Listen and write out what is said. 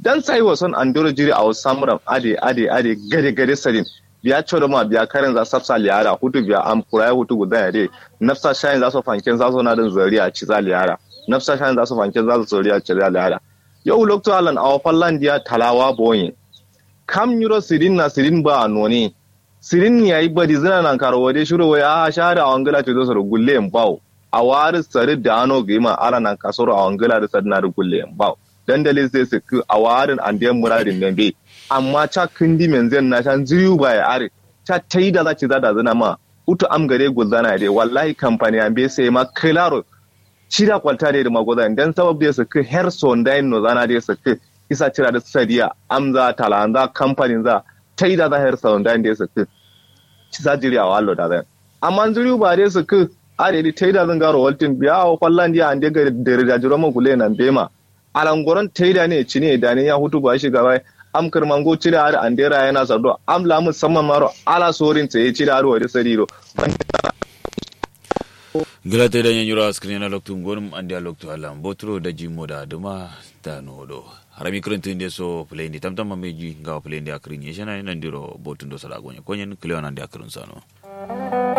dan sai wasan andoro jiri a samram ade ade ade gare gare sarin biya choro ma biya karen za sapsa liyara hutu biya am kuraya hutu gudan yare nafsa shayin za su fanken za su na din zariya ci za liyara nafsa shayin za su fanken za su zariya ci za liyara yau lokto alan a fallan dia talawa boyin kam yuro sirin na sirin ba a noni sirin ya yi badi zina nan karo wade shiro wai a share a wangala ce zo gulle en bawo a wari sari da ano gima ala nan kasoro a wangala da sari na da gulle en bawo dandali sai su ku a warin an da muradin nan be amma cha kindi men zen na shan ziyu ba ya are cha tai da za ci za da zina ma utu am gare gulzana dai wallahi kamfani an be sai ma klaro shida kwalta da magoza dan sabab da su ku her son dai no zana da su ku isa cira da sadiya amza talanza kamfanin za ta yi da za her son dai da su ku ci sa jiri a wallo da zan amma zuri ba dai su ku are di ta yi da zan garo waltin biya a kwallon dia an daga da da jiro man kule nan bema alangoron ta yi da ne ci ne da ne ya hutu ba shi gaba am kirmango cire har an dera yana sardo am la musamman maro ala sorin ta yi cire har wadi sariro gilate da yan yura skrin na loktu gonum andi a loktu alam botro da jimo da duma da nodo harami krentu inde so play ndi tamtam mameji ngawa play ndi akrin yeshana nan diro botundo sala gonya konyen kleon andi akrin sano